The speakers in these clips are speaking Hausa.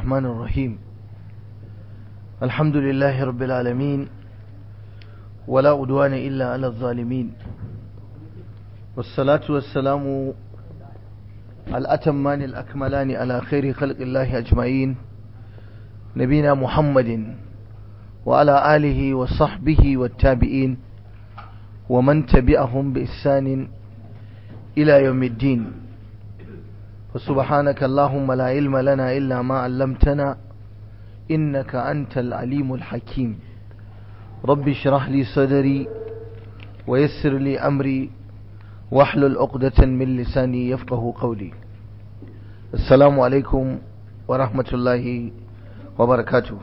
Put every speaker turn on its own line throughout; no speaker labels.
الرحمن الرحيم الحمد لله رب العالمين ولا أدوان إلا على الظالمين والصلاة والسلام الأتمان الأكملان على خير خلق الله أجمعين نبينا محمد وعلى آله وصحبه والتابعين ومن تبعهم بإحسان إلى يوم الدين فسبحانك اللهم لا علم لنا إلا ما علمتنا إنك أنت العليم الحكيم رب اشرح لي صدري ويسر لي أمري واحلل عقدة من لساني يفقه قولي السلام عليكم ورحمة الله وبركاته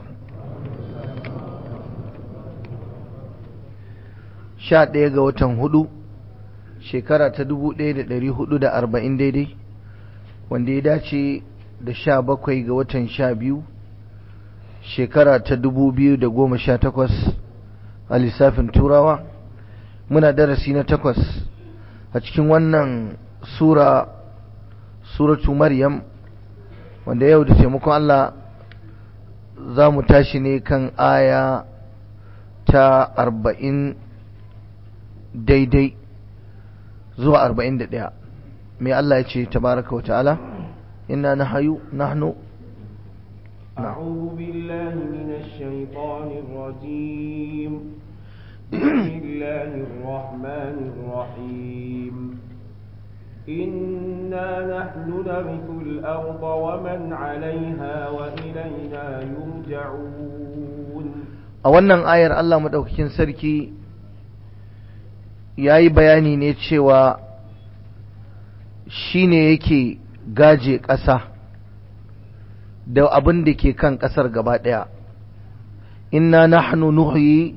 sha ɗaya ga watan hudu shekara ta dubu ɗaya da ɗari hudu da arba'in daidai wanda ya dace da sha bakwai ga watan sha biyu shekara ta dubu biyu da goma sha takwas a lissafin turawa muna darasi na takwas a cikin wannan sura suratu maryam wanda yau da taimakon Allah za mu tashi ne kan aya ta arba'in daidai zuwa arba'in da ɗaya mai Allah ya ce tabaraka wa ta'ala inna nahayu nahnu
أعوذ بالله من الشيطان الرجيم بسم الله الرحمن الرحيم إنا نحن نرث الأرض ومن عليها وإلينا يرجعون
a wannan ayar Allah madaukakin sarki ya yi bayani ne cewa shi ne yake gaje ƙasa da abin da ke kan ƙasar gaba ɗaya inna nahnu nuhyi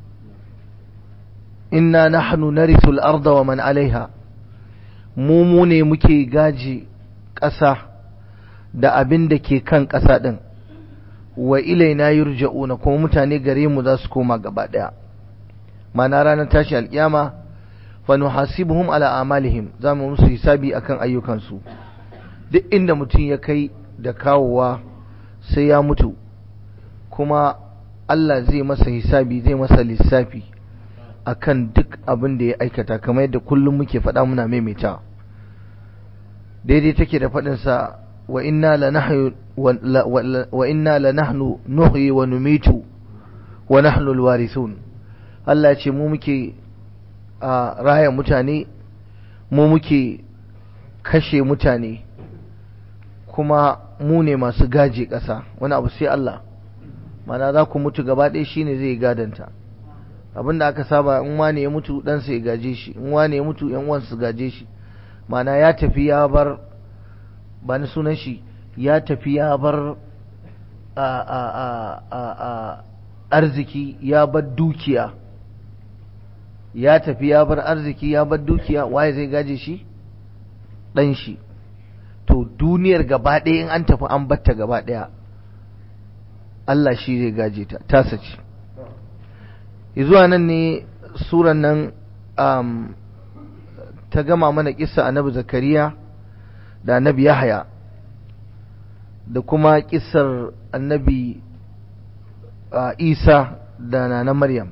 inna nahnu narithu al-arda wa man alaiha mu mu ne muke gaje ƙasa da abin da ke kan ƙasa ɗin wa ilaina yurja'una kuma mutane gare mu za su koma gaba ɗaya mana ranar tashi alƙiyama fa nuhasibuhum ala amalihim za mu musu hisabi akan ayyukansu duk inda mutum ya kai da kawowa sai ya mutu kuma Allah zai masa hisabi zai masa lissafi akan duk abin da ya aikata kamar yadda kullum muke faɗa muna maimaita daidai take da faɗinsa wa inna lanahyu wa inna lanahnu nuhyi wa numitu wa nahnu alwarithun Allah ce mu muke a raya mutane mu muke kashe mutane kuma mu ne masu gaje ƙasa wani abu sai Allah mana za ku mutu gaba ɗaya shine zai gadanta abinda aka saba in wane ya mutu ɗansa ya gaje shi in wane ya mutu yan uwansa gaje shi mana ya tafi ya bar ba ni sunan shi ya tafi ya bar a a a a a arziki ya bar dukiya ya tafi ya bar arziki ya bar dukiya waye zai gaje shi ɗan shi to duniyar gaba ɗaya in an tafi an batta gaba ɗaya Allah shi zai gaje ta tasa ce zuwa nan ne suran nan um, ta gama mana kissa annabi zakariya da annabi yahaya da kuma kissar annabi uh, isa da nana maryam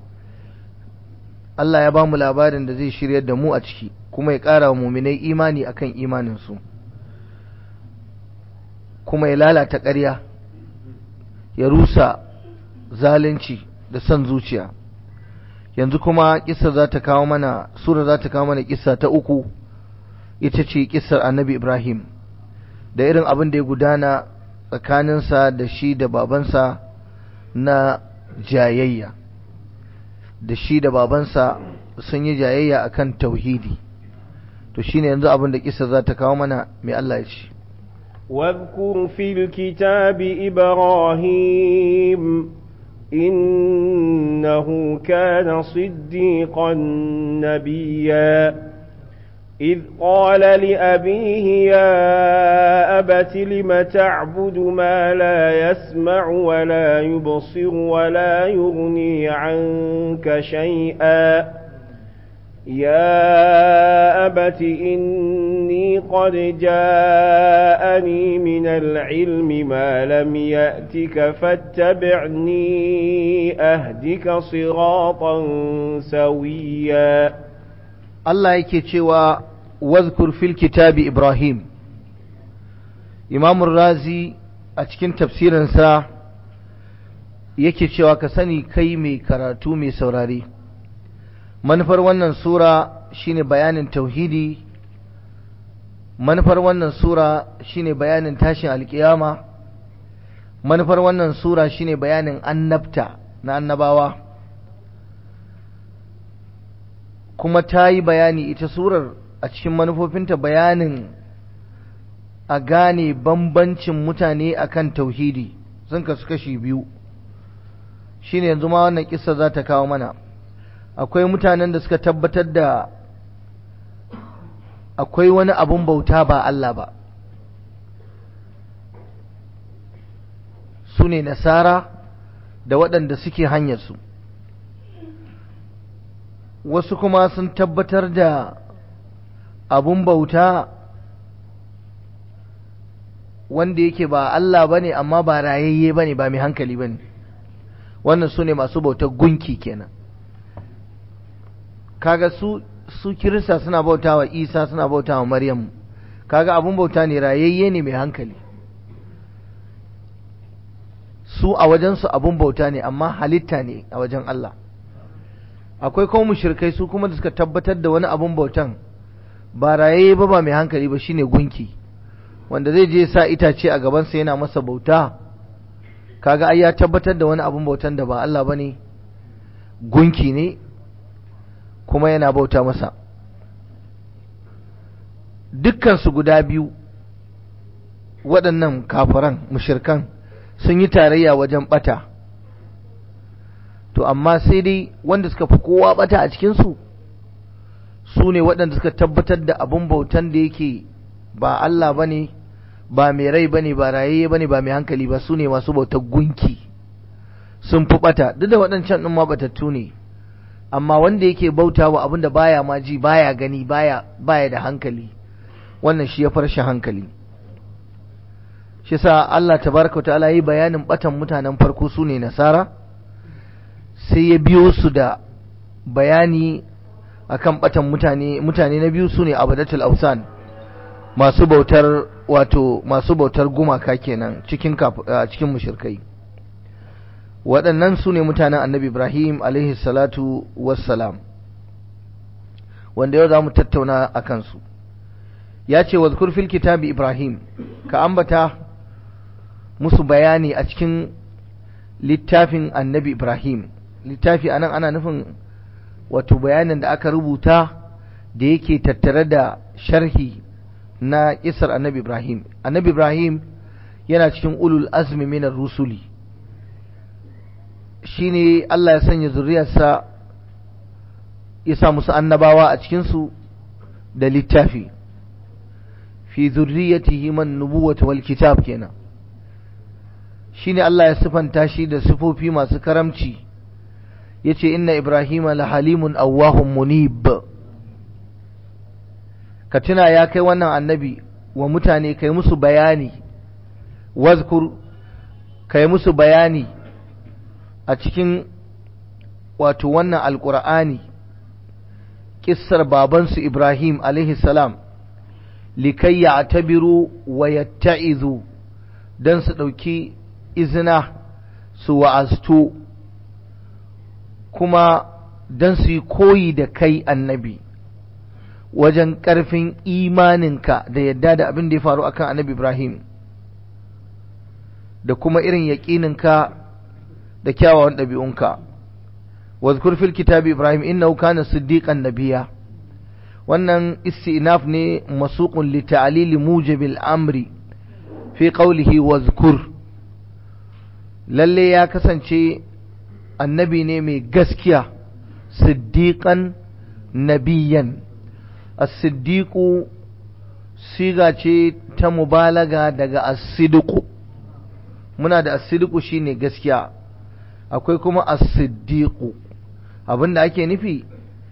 Allah ya ba mu labarin da zai shiryar da mu a ciki kuma ya ƙara wa muminai imani akan imaninsu kuma ya lalata ƙarya ya rusa zalunci da son zuciya yanzu kuma kissa za ta kawo mana sura za ta kawo mana kissa ta uku ita ce kissar annabi ibrahim da irin abin da ya gudana tsakaninsa da shi da babansa na jayayya da shi da babansa sun yi jayayya akan tauhidi to shine yanzu abin da kissa za ta kawo mana mai Allah ya ce
واذكر في الكتاب إبراهيم إنه كان صديقا نبيا إذ قال لأبيه يا أبت لم تعبد ما لا يسمع ولا يبصر ولا يغني عنك شيئا يا أبت إني قد جاءني من العلم ما لم يأتك فاتبعني أهدك صراطا سويا
Allah yake cewa wazkur fil kitabi Ibrahim Imam Razi a cikin tafsirinsa yake cewa ka sani kai mai karatu mai saurare manufar wannan sura shine bayanin tauhidi manufar wannan sura shine bayanin tashin alkiyama manufar wannan sura shine bayanin annabta na annabawa kuma ta yi bayani ita surar a cikin manufofinta bayanin a gane bambancin mutane akan tauhidi sun kasu kashi biyu shine yanzu ma wannan kissa za ta kawo mana akwai mutanen da suka tabbatar da akwai wani abun bauta ba Allah ba su ne nasara da waɗanda suke hanyarsu wasu kuma sun tabbatar da abun bauta wanda yake ba Allah ba ne amma ba rayayye ba ne ba mai hankali ba ne wannan su ne masu bautar gunki kenan kaga su su kirista suna bauta wa isa suna bauta wa maryam kaga abun bauta ne rayayye ne mai hankali su a wajensu abun bauta ne amma halitta ne a wajen Allah akwai kuma mushrikai su kuma da suka tabbatar da wani abun bautan ba rayayye ba ba mai hankali ba shine gunki wanda zai je sa itace a gabansa yana masa bauta kaga ai ya tabbatar da wani abun bautan da ba Allah bane gunki ne kuma yana bauta masa dukkansu guda biyu waɗannan kafiran mushirkan sun yi tarayya wajen ɓata to amma sai dai wanda suka fi kowa ɓata a cikinsu su ne waɗanda suka tabbatar da abin bautan da yake ba Allah ba ne ba mai rai ba ne ba rayayye ba ne ba mai hankali ba su ne masu bautar gunki sun fi ɓata duk da waɗancan ɗin ma ɓatattu ne amma wanda yake bauta wa abin da baya ma ji baya gani baya baya da hankali wannan shi ya farshe hankali shi sa Allah tabaraka ta'ala yi bayanin batan mutanen farko su ne nasara sai ya biyo su da bayani akan batan mutane mutane na biyu su ne abadatul ausan masu bautar wato masu bautar gumaka kenan cikin cikin mushrikai waɗannan su ne mutanen annabi Ibrahim alaihi salatu wassalam wanda yau za mu tattauna a kansu ya ce wa fil kitabi Ibrahim ka ambata musu bayani a cikin littafin annabi Ibrahim littafi anan ana nufin wato bayanin da aka rubuta da yake tattare da sharhi na isar annabi Ibrahim annabi Ibrahim yana cikin ulul azmi minar rusuli shine Allah ya sanya zuriyarsa ya sa musu annabawa a cikinsu da littafi fi zurriyatihi man nubuwata wal kitab kenan shine Allah ya sifanta shi da sifofi masu karamci yace inna ibrahima la halimun awwahum munib ka tuna ya kai wannan annabi wa mutane kai musu bayani wazkur kai musu bayani a cikin wato wannan alkur'ani kissar babansu Ibrahim alaihi salam likai ya tabiru wa yatta'izu don su ɗauki izina su wa'aztu kuma don su yi koyi da kai annabi wajen ƙarfin imaninka da yadda da abin da ya faru akan annabi Ibrahim da kuma irin yaƙininka da kyawawan ɗabi'unka wazkur fil kitabi ibrahim innahu kana siddiqan nabiyya wannan istinaf ne masuqun li ta'lil mujibil amri fi qawlihi wazkur lalle ya kasance annabi ne mai gaskiya siddiqan nabiyyan as-siddiqu siga ce ta mubalaga daga as-sidqu muna da as-sidqu shine gaskiya akwai kuma as-siddiqu abinda ake nufi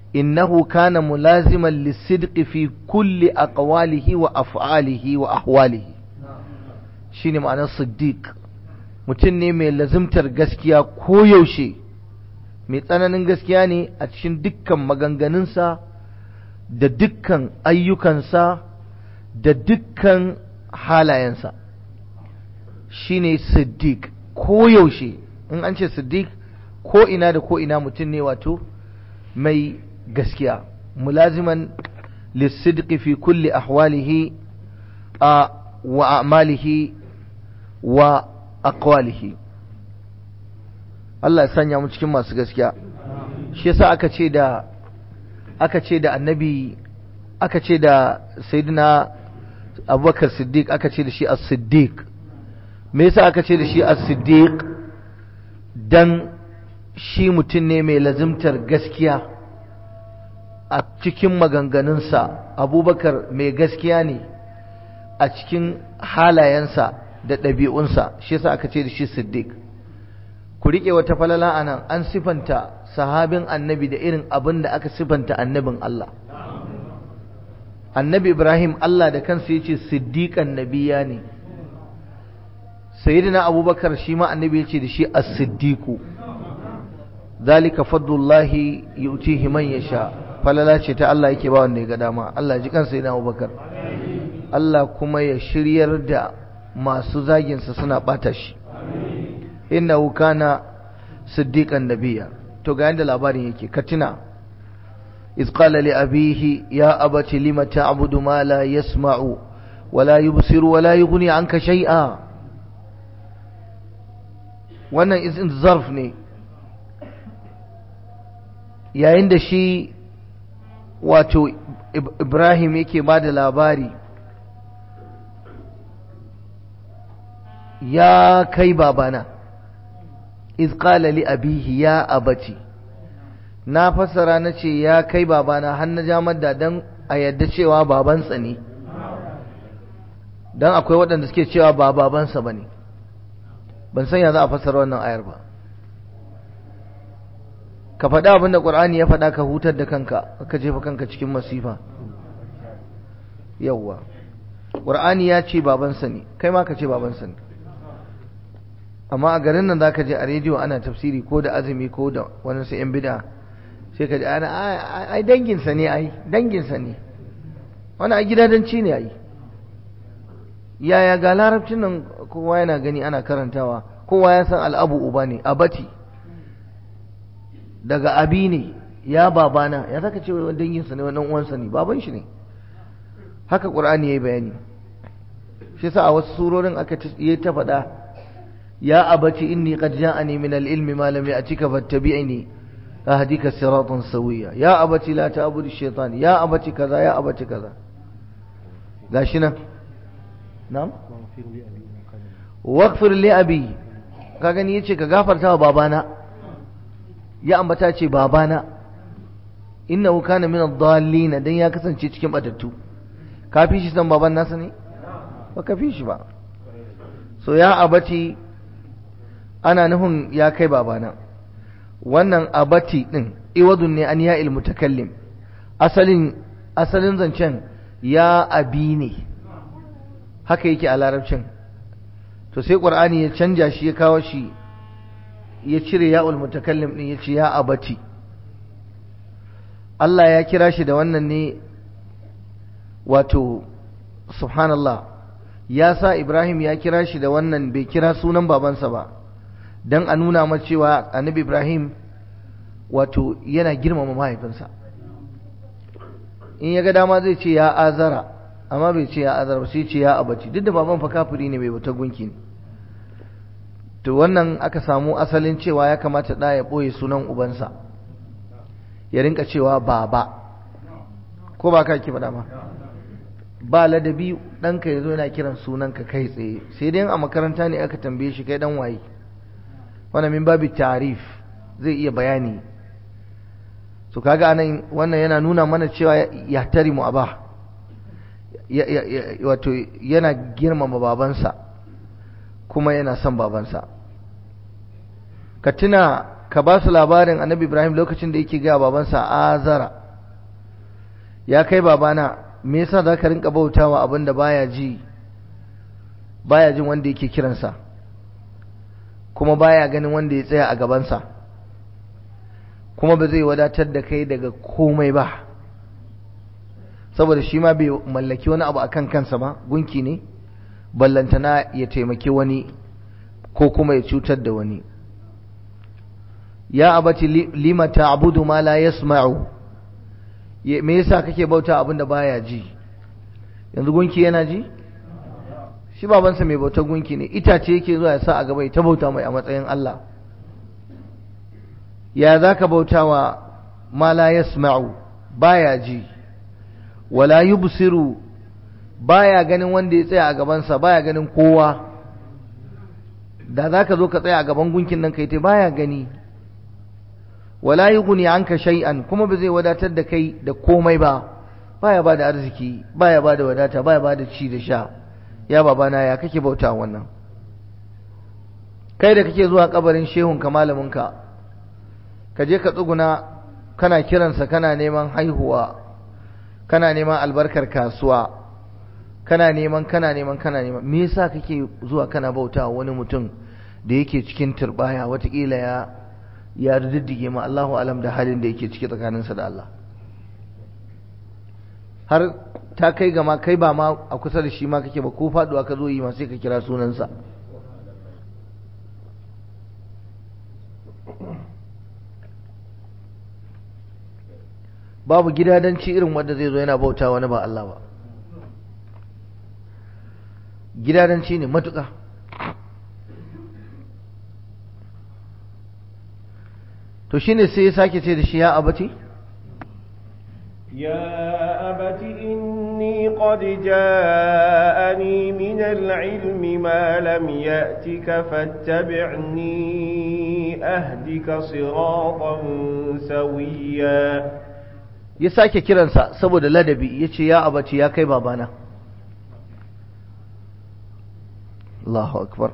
innahu kana mulaziman lisidqi fi kulli aqwalihi wa af'alihi wa ahwalihi shine ma'anar siddiq mutum ne mai lazimtar gaskiya koyaushe mai tsananin gaskiya ne a cikin dukkan maganganunsa da dukkan ayyukansa da dukkan halayensa shine siddiq koyaushe in an ce siddiq ko ina da ko ina mutum ne wato mai gaskiya mulaziman lissidqi fi kulli ahwalihi a wa a'malihi wa aqwalihi Allah ya sanya mu cikin masu gaskiya shi yasa aka ce da aka ce da annabi aka ce da sayyidina abubakar siddiq aka ce da shi as-siddiq me yasa aka ce da shi as-siddiq dan shi mutum ne mai lazimtar gaskiya a cikin maganganunsa abubakar mai gaskiya ne a cikin halayensa da ɗabi'unsa shi yasa aka ce da shi siddiq ku riƙe wata falala a nan an sifanta sahabin annabi da irin abin da aka sifanta annabin Allah annabi ibrahim Allah da kansa ya ce siddiƙan nabiya ne sayyidina abubakar shi ma annabi ya ce da shi as-siddiqu zalika fadlullahi yu'tihi man yasha falala ce ta Allah yake ba wanda ya ga dama Allah ji kansa yana Abubakar Allah kuma ya shiryar da masu zagin sa suna bata shi innahu kana siddiqan nabiyya to ga yanda labarin yake katina iz qala li abihi ya abati lima ta'budu ma la yasma'u wala yubsiru wala yughni anka shay'a wannan izin zarf ne yayin da shi wato Ibrahim yake ba da labari ya kai babana iz qala li abihi ya abati na fassara na ce ya kai babana har na ja madda dan a yadda cewa babansa ne dan akwai waɗanda suke cewa ba babansa bane ban san ya za a fassara wannan ayar ba ka faɗa abin da ƙur'ani ya faɗa ka hutar da kanka ka jefa kanka cikin masifa yawwa ƙur'ani ya ce babansa ne kai ma ka ce babansa ne amma a garin nan za ka je a rediyo ana tafsiri ko da azumi ko da wani su yan bida sai ka ji ana ai danginsa ne ai danginsa ne wani a gidadanci ne ai yaya ga larabcin nan kowa yana gani ana karantawa kowa ya san al'abu uba ne abati daga abi ne ya babana ya zaka ce wani danginsa ne wani uwansa ne baban shi ne haka qur'ani yayi bayani shi yasa a wasu surorin aka yi ta faɗa ya abati inni qad ja'ani min al-ilmi ma lam ya'tika fattabi'ni ahdika siratan sawiya ya abati la ta'budu ash-shaytan ya abati kaza ya abati kaza gashi nan na'am waghfir li abi ka gani yace ka gafarta wa babana ya ambata ce babana innahu kana min ad-dallin dan ya kasance cikin batattu ka fi shi san baban nasa ne ba ka fi shi ba so ya abati ana nufin ya kai babana wannan abati din iwadun ne an ya mutakallim asalin asalin zancen ya abi ne haka yake a larabcin to sai qur'ani ya canja shi ya kawo shi ya cire ya'ul mutakallim din ya ce ya abati Allah ya kira shi da wannan ne wato subhanallah ya sa Ibrahim ya kira shi da wannan bai kira sunan babansa ba don a nuna ma cewa annabi Ibrahim wato yana girmama mahaifinsa in ya ga dama zai ce ya azara amma bai ce ya azara ba sai ce ya abaci duk da baban fa kafiri ne bai bauta gunki ne to wannan aka samu asalin cewa ya kamata da ya ɓoye sunan ubansa ya rinka cewa baba ko ba ka ki faɗa ma ba ladabi ɗanka ya zo yana kiran sunanka kai tsaye sai dai a makaranta ne aka tambaye shi kai dan waye wannan min babu tarif zai iya bayani so kaga anan wannan yana nuna mana cewa ya tari mu aba wato yana girmama babansa kuma yana son babansa ka tuna ka ba su labarin annabi ibrahim lokacin da yake gaya babansa azara ya kai babana me yasa za ka rinka bautawa abin da baya ji baya jin wanda yake kiransa kuma baya ganin wanda ya tsaya a gabansa kuma ba zai wadatar da kai daga komai ba saboda shi ma bai mallaki wani abu akan kansa ba gunki ne ballantana ya taimaki wani ko kuma ya cutar da wani ya abati lima ta'budu ma la yasma'u me yasa kake bauta abin da baya ji yanzu gunki yana ji shi babansa mai bautar gunki ne itace yake zuwa ya sa a gaba ya ta bauta mai a matsayin Allah ya zaka bauta wa ma la yasma'u baya ji wala yubsiru baya ganin wanda ya tsaya a gabansa baya ganin kowa da zaka zo ka tsaya a gaban gunkin nan kai ta baya gani wala yughni anka shay'an kuma ba zai wadatar da kai da komai ba baya bada arziki baya bada wadata baya bada ci da sha ya babana ya kake bauta wannan kai da kake zuwa kabarin shehun ka malamin ka ka je ka tsuguna kana kiransa kana neman haihuwa kana neman albarkar kasuwa kana neman kana neman kana neman me yasa kake zuwa kana bauta wani mutum da yake cikin turbaya watakila ya ya riddige ma Allahu alam da halin da yake ciki tsakaninsa da Allah har ta kai gama kai ba ma a kusa da shi ma kake ba ko faduwa ka zo yi ma sai ka kira sunansa babu gidadanci irin wanda zai zo yana bauta wani ba Allah ba gidadanci ne matuƙa to shine sai ya sake ce da shi ya abati
يا أبت إني قد جاءني من العلم ما لم يأتك فاتبعني أهدك صراطا سويا
ya sake kiransa saboda ladabi ya ce ya abaci ya kai babana Allahu akbar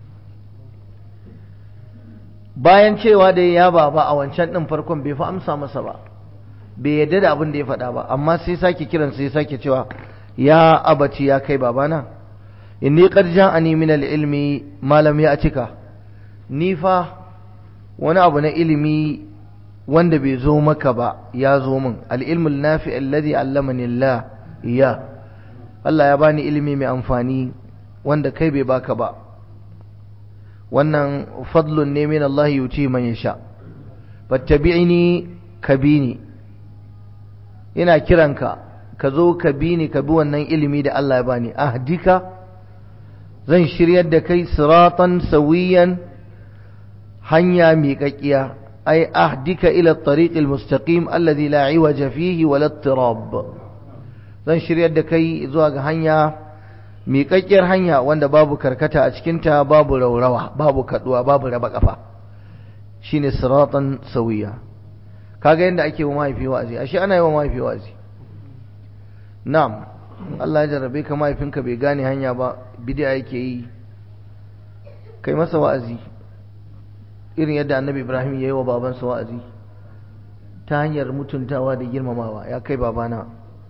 bayan cewa da ya baba a wancan ɗin farkon bai fi amsa masa ba bai yadda da abin da ya faɗa ba amma sai sake kiransa ya sake cewa ya abaci ya kai babana inni qad ja'ani min al-ilmi ma lam ya'tika ni fa wani abu na ilimi wanda bai zo maka ba ya zo min al-ilmul nafi alladhi allamani Allah iya Allah ya bani ilimi mai amfani wanda kai bai baka ba wannan fadlun ne min Allah yuti man yasha fattabi'ni kabini ina kiranka ka zo ka bi ni ka bi wannan ilimi da Allah ya bani ahdika zan shiryar da kai siratan sawiyan hanya miƙaƙiya ai ahdika ila at-tariq al-mustaqim alladhi la iwaja fihi wala ittirab zan shiryar da kai zuwa ga hanya miƙaƙƙiyar hanya wanda babu karkata a cikinta babu raurawa babu kaduwa babu raba kafa shine siratan sawiya kaga yadda ake wa mahaifi wa'azi ashe ana yi wa mahaifi wa'azi na'am Allah ya jarrabe ka mahaifinka bai gane hanya ba bid'a yake yi kai masa wa'azi irin yadda annabi Ibrahim ya yi wa babansa wa'azi ta hanyar mutuntawa da girmamawa ya kai babana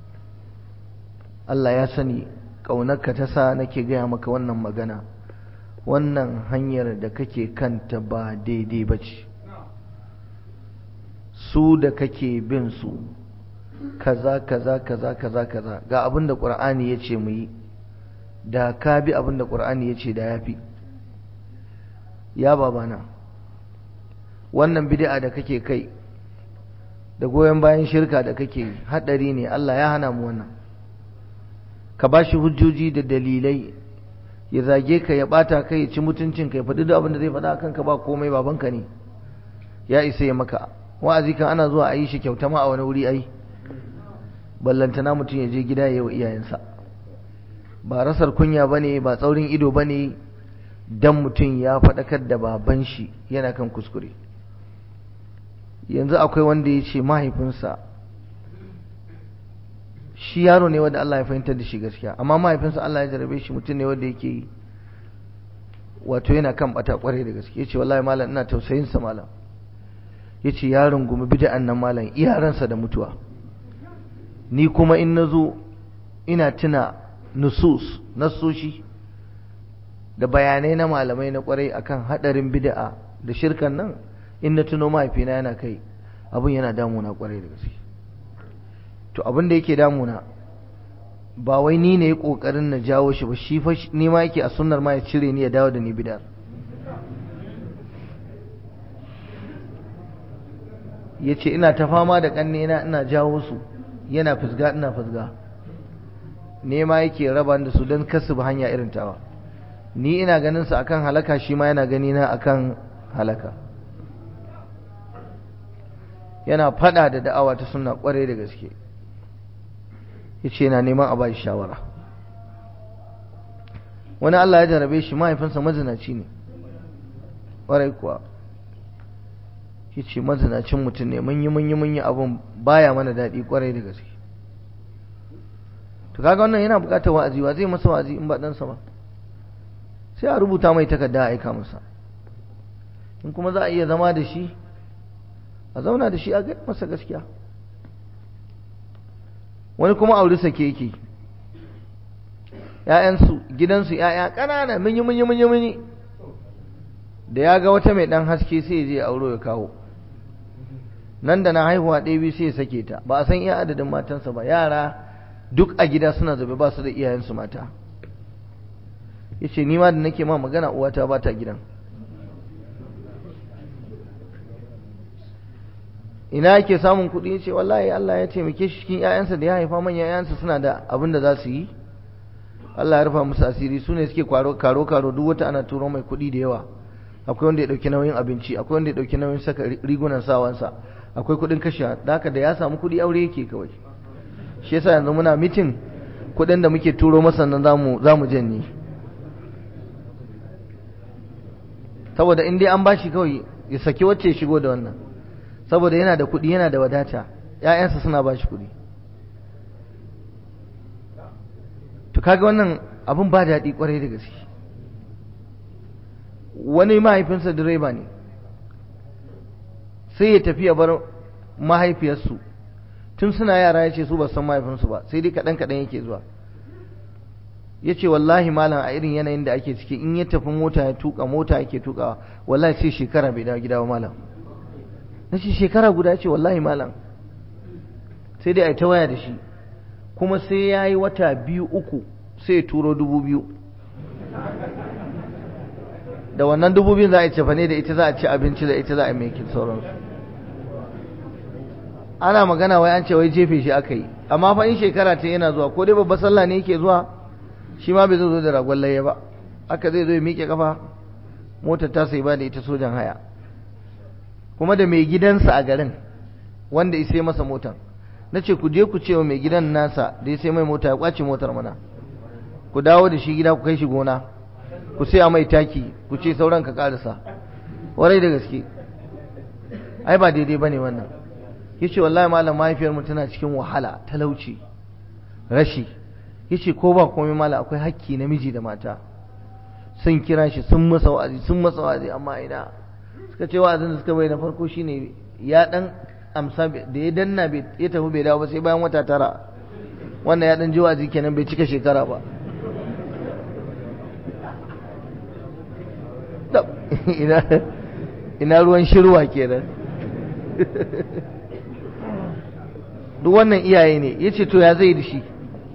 Allah ya sani ƙaunarka ta sa nake gaya maka wannan magana wannan hanyar da kake kanta ba daidai ba ce su da kake bin su kaza kaza kaza kaza kaza ga abin da ƙur'ani ya ce mu yi da ka bi abin da ƙur'ani ya ce da ya fi ya babana wannan bid'a da kake kai da goyon bayan shirka da kake haɗari ne Allah ya hana mu wannan ka ba shi hujjoji da dalilai ya zage ka ya ɓata kai ya ci mutuncin ka ya faɗi duk abin da zai faɗa kanka ba komai babanka ne ya isa ya maka wa'azi kan ana zuwa a yi shi kyauta ma a wani wuri ai ballantana mutum ya je gida ya yi wa iyayensa ba rasar kunya ba ne ba tsaurin ido ba ne don mutum ya faɗakar da baban shi yana kan kuskure yanzu akwai wanda ya ce mahaifinsa shi yaro ne wanda Allah ya fahimtar da shi gaskiya amma mahaifinsa Allah ya jarabe shi mutum ne wanda yake yi wato yana kan bata kwarai da gaske yace wallahi malam ina tausayin sa malam yace yaron gumi bid'an nan malam iyaransa da mutuwa ni kuma in na zo ina tuna nusus nasoshi da bayanai na malamai na kwarai akan hadarin bid'a da shirkan nan in na tuno mahaifina yana kai abin yana damuna kwarai da gaske to abin da yake damuna ba wai ni ne kokarin na jawo shi ba shi fa ni ma yake a sunnar ma ya cire ni ya dawo da ni bid'a yace ina ta fama da kanne na ina jawo su yana fusga ina fusga nema yake raba da su don kasu hanya irin tawa ni ina ganin su akan halaka shi ma yana gani na akan halaka yana fada da da'awa ta sunna kware da gaske yace yana neman a bashi shawara wani Allah ya jarabe shi mahaifinsa mazinaci ne kwarai kuwa yace mazinacin mutum ne mun yi mun yi mun yi abun baya mana daɗi kwarai da gaske to kaga wannan yana buƙatar wa'azi wa zai masa wa'azi in ba ɗansa ba sai a rubuta mai takarda a aika masa in kuma za a iya zama da shi a zauna da shi a gaya masa gaskiya wani kuma aure sake yake ‘ya'yansu gidansu ‘ya'ya ƙanana munyi munyi munyi munyi da ya ga wata mai ɗan haske sai ya je auro ya kawo nan da na haihuwa ɗaya biyu sai ya sake ta ba a san iya adadin matansa ba yara duk a gida suna zabe ba su da iyayensu mata ya ce ni ma da nake ma magana uwata ba ta gidan ina yake samun kuɗi ya ce wallahi Allah ya taimake shi cikin ‘ya'yansa da ya haifa manyan ‘ya'yansa suna da abin da za su yi Allah ya rufa musu asiri su ne suke karo karo duk wata ana turo mai kuɗi da yawa akwai wanda ya ɗauki nauyin abinci akwai wanda ya ɗauki nauyin saka rigunan sawansa akwai kuɗin kashe da haka da ya samu kuɗi aure yake kawai shi yasa yanzu muna mitin kuɗin da muke turo masa nan zamu zamu janye saboda in dai an bashi kawai ya saki wacce ya shigo da wannan saboda yana da kuɗi yana da wadata ƴaƴansa suna bashi kuɗi to kaga wannan abun ba daɗi kwarai da gaske wani mahaifinsa direba ne sai ya tafi ya bar mahaifiyarsu tun suna yara ya ce su ba san mahaifinsu ba sai dai kaɗan kaɗan yake zuwa ya ce wallahi malam a irin yanayin da ake ciki in ya tafi mota ya tuka mota yake tukawa wallahi sai shekara bai dawo gida ba malam na ce shekara guda ce wallahi malam sai dai a yi ta waya da shi kuma sai ya yi wata biyu uku sai ya turo dubu biyu da wannan dubu biyun za a yi cefane da ita za a ci abinci da ita za a yi mai sauransu ana magana wai an ce wai jefe shi aka yi amma fa in shekara ta yana zuwa ko dai babbar sallah ne yake zuwa shi ma bai zo da ragon laye ba aka zai zo ya miƙe kafa motar ta sai ba da ita sojan haya kuma da mai gidansa a garin wanda ya sai masa motar na ce ku je ku ce wa mai gidan nasa da ya sai mai mota ya kwace motar mana ku dawo da shi gida ku kai shi gona ku sai a mai taki ku ce sauran ka karasa warai da gaske ai ba daidai bane wannan yace wallahi malam mahaifiyar mu tana cikin wahala talauci rashi yace ko ba komai malam akwai hakki namiji da mata sun kira shi sun masa wa'azi sun masa wa'azi amma ina suka ce wa'azin da suka bai na farko shine ya dan amsa da ya danna ya tafi bai dawo ba sai bayan wata tara wannan ya dan ji wa'azi kenan bai cika shekara ba ina ruwan shirwa kenan duk wannan iyaye ne ya ce to ya zai da shi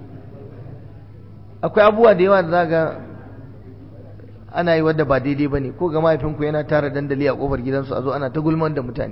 akwai abubuwa da yawa da za ga ana yi wadda ba daidai ba ne ko ga mahaifinku yana tara dandali a kofar gidansu a zo ana ta gulman da mutane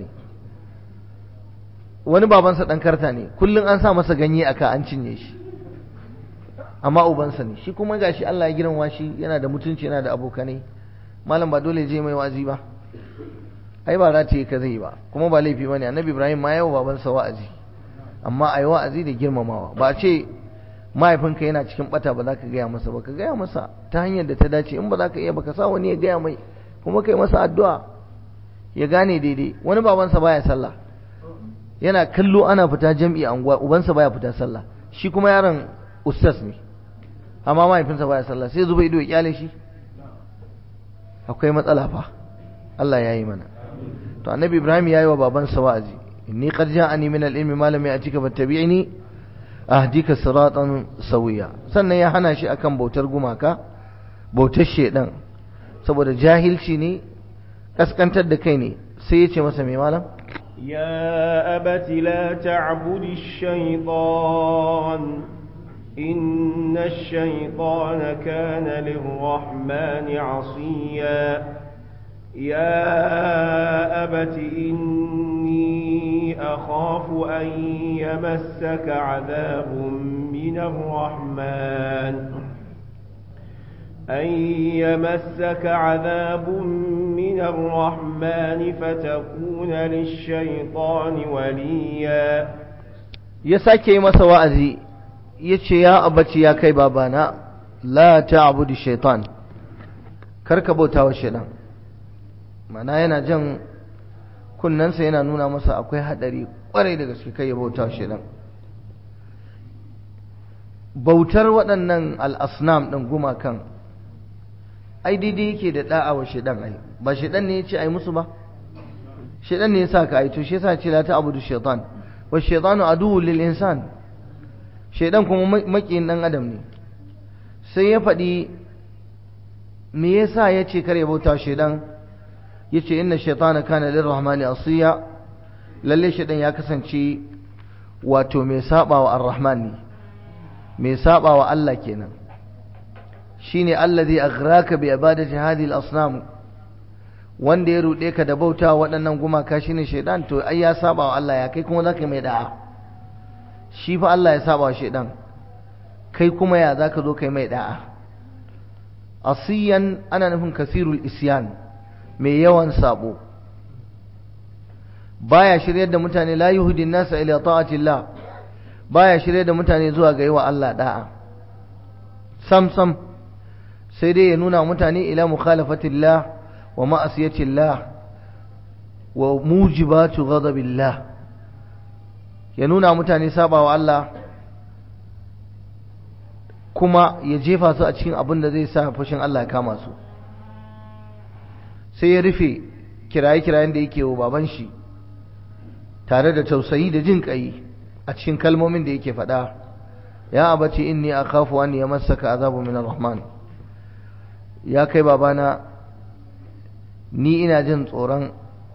wani babansa ɗan karta ne kullum an sa masa ganye aka an cinye shi amma ubansa ne shi kuma gashi Allah ya girma shi yana da mutunci yana da abokanai malam ba dole je mai wa'azi ba ai ba rataye ka zai ba kuma ba laifi bane annabi ibrahim ma yawa babansa wa'azi amma ai wa'azi da girmamawa ba ce mahaifinka yana cikin bata ba za ka gaya masa ba ka gaya masa ta hanyar da ta dace in ba za ka iya ba ka sa wani ya gaya mai kuma kai masa addu'a ya gane daidai wani babansa baya sallah yana kallo ana fita jam'i a unguwa ubansa baya fita sallah shi kuma yaron ustaz ne amma mahaifinsa baya sallah sai zuba ido ya kyale shi akwai matsala fa Allah ya yi mana to annabi Ibrahim ya yi wa babansa wa'azi inni qad ja'ani min al-ilmi ma lam ya'tika fattabi'ni ahdika siratan sawiya sannan ya hana shi akan bautar gumaka bautar shedan saboda jahilci ne kaskantar da kai ne sai ya ce masa mai malam
يا أبت لا تعبد الشيطان إن الشيطان كان للرحمن عصيا يا أبت إني أخاف أن يمسك عذاب من الرحمن أن يمسك عذاب من الرحمن فتكون للشيطان وليا
ya sake yi masa wa'azi ya ce ya abaci ya kai babana la ta'budu shaitan karka bauta wa shaitan mana yana jan kunnensa yana nuna masa akwai hadari kwarai da gaske kai ya bauta wa shaitan bautar waɗannan al'asnam ɗin gumakan ai daidai yake da da'a wa shaitan ai ba shaitan ne ya ce ai musu ba shaitan ne ya sa ka ai to shi yasa ce la ta'budu shaitan wa shaitanu aduwwul lil insan shaitan kuma makiyin dan adam ne sai ya faɗi me yasa ya ce kare bauta shaitan ya ce inna shaitana kana lirrahmani asiya lalle shaitan ya kasance wato mai saba wa ar-rahman ne mai saba wa Allah kenan shine allazi aghraka bi ibadati hadhihi al-asnam wanda ya rude ka da bauta waɗannan gumaka shine shaitan to ai ya saba wa Allah ya kai kuma zaka mai da'a shi fa Allah ya saba wa shaitan kai kuma ya zaka zo kai mai da'a asiyan ana nufin kasirul isyan mai yawan sabo baya shiryar da mutane la yuhdin nasa ila ta'atillah baya shiryar da mutane zuwa ga yiwa Allah da'a sam sam sai dai ya nuna mutane ila mukhalafatillah wa ma'asiyatillah wa mujibatu ghadabillah ya nuna mutane sabawa Allah kuma ya jefa su a cikin abin da zai sa fushin Allah ya kama su sai ya rufe kiraye-kirayen da yake wa baban shi tare da tausayi da jin ƙai a cikin kalmomin da yake faɗa ya abace inni akhafu an yamassaka azabu min rahman ya kai babana ni ina jin tsoron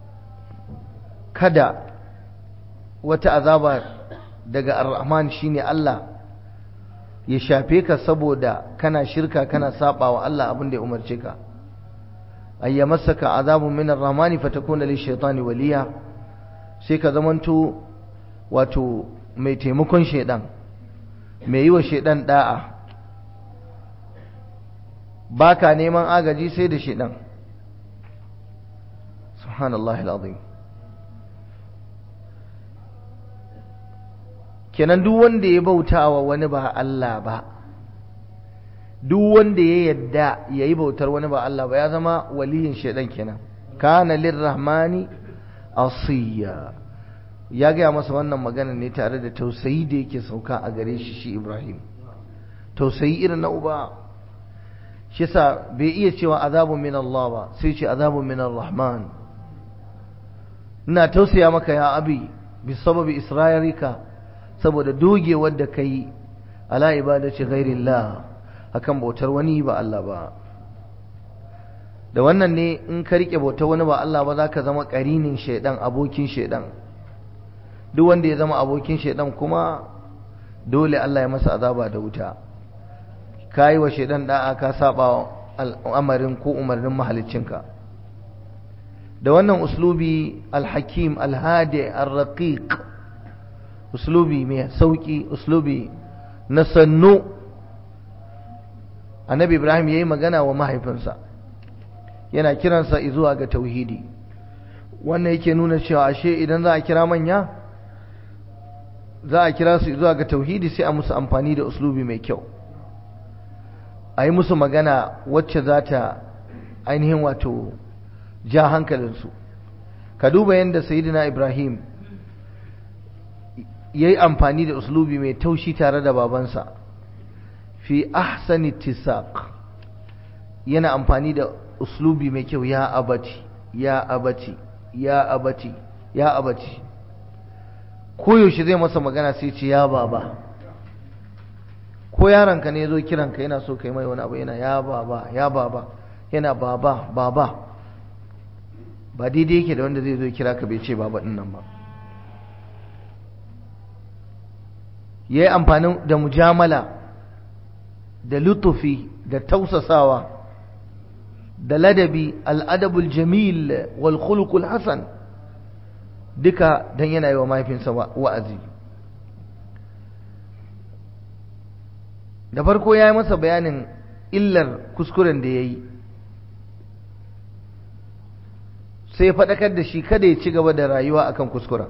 kada wata azaba daga ar-rahman shine Allah ya shafe ka saboda kana shirka kana saba wa Allah abin da ya umarce ka ay yamassaka azabun min ar-rahmani fatakuna lish-shaytani waliya sai ka zamanto wato mai taimakon shedan mai yi wa shedan da'a baka neman agaji sai da shedan subhanallahi alazim kenan duk wanda ya bauta wa wani ba Allah ba duk wanda ya yadda ya yi bautar wani ba Allah ba ya zama waliyin shaidan kenan kana lirrahmani asiya ya gaya masa wannan magana ne tare da tausayi da yake sauka a gare shi shi Ibrahim tausayi irin na uba shi sa bai iya cewa azabun min Allah ba sai ce azabun min rahman ina tausaya maka ya abi bi sababi isra'ilika saboda dogewar da kai ala ibadati ghairillah akan bautar wani ba Allah ba da wannan ne in ka rike bautar wani ba Allah ba zaka zama karinin shaidan abokin shaidan duk wanda ya zama abokin shaidan kuma dole Allah ya masa azaba da wuta kai wa shaidan da'a ka saba al'amarin ko umarnin mahaliccinka da wannan uslubi al-hakim al-hadi ar-raqiq uslubi mai sauki uslubi na sannu annabi ibrahim ya yi magana wa mahaifinsa yana kiransa zuwa ga tauhidi wannan yake nuna cewa ashe idan za a kira manya za a kira su zuwa ga tauhidi sai a musu amfani da uslubi mai kyau a yi musu magana wacce za ta ainihin wato ja hankalinsu ka duba yadda sayidina ibrahim ya yi amfani da uslubi mai taushi tare da babansa fi ahsani tisaq yana amfani da uslubi mai kyau ya abati ya abati ya abati ya abati koyaushe zai masa magana sai ce ya baba ko yaronka ne zo kiranka yana so kai mai wani abu yana ya baba ya baba yana baba baba ba daidai yake da wanda zai zo kira ka bai ce baba din nan ba yayi amfani da mujamala da lutufi da tausasawa da ladabi al'adabul jamil wal khuluqul hasan duka dan yana yi wa mahaifinsa wa'azi da farko ya yi masa bayanin illar kuskuren da ya yi sai ya faɗakar da shi kada ya ci gaba da rayuwa akan kuskuren